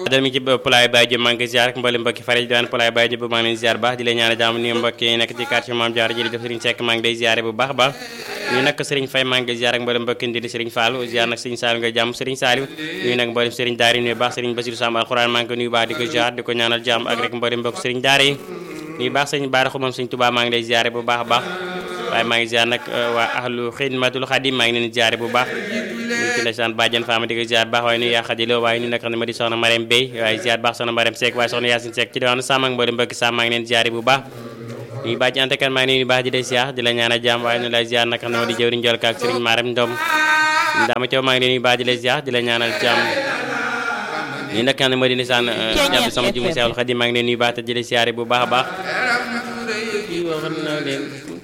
dal mi ci Poulaye Baye Diop maa ngi koy ziar ak mboolem mbokki fare diwaan Poulaye Baye Diop maa ngi leen ziar baax di leen ñaanal jàmm ni mbokk yi nekk ci quartier Mame Diarra jërëjëf Serigne Seck maa ngi lay ziare bu baax baax ñu nag Serigne Faye maa ngi koy ziar ak mboolem mbokki ndindi Serigne Fallou ziar nag Serigne Saliou nga jàmm Serigne Saliou ñu nag mboolem Serigne Daara nuyu baax Serigne Bassirou Samb alxuraan maa ngi ko nuyu baax di ko ziar di ko ñaanal jàmm ak rek mboolem mbokk Serigne Daara yi nuyu baax Serigne Bara Xumam Serigne Touba maa ngi lay ziare bu baax baax waaye maa ngi ziar nag waa ahlu xidmatul xadim maa ngi leen ziare bu baax ñu ci ndeysaan bàjjen faama di ko ziar baax waaye nuyu yaa xadiloo waaye ñu nekk xam ne ma di soxna Marème Bey waaye ziar baax soxna Marème Seck waaye soxna Yacine Seck ci diwaanu Sàmm ak mboolem mbokki Sàmm maa ngi leen ziare bu baax ñuy bàjj ante kan maa ngi nuyu baax di lay ziar di la ñaanal jàmm waaye nu lay ziar nag xam ne ma di jëwriñ jol ka ak Serigne Marème Ndom dama coow maa ngi leen nuyu baax di lay ziar di la ñaanal jàmm ñi nag xam ne ma di nisaan jàpp sama jumu Seexul Xadim maa ngi leen nuyu baax te di la ziare bu baax a baax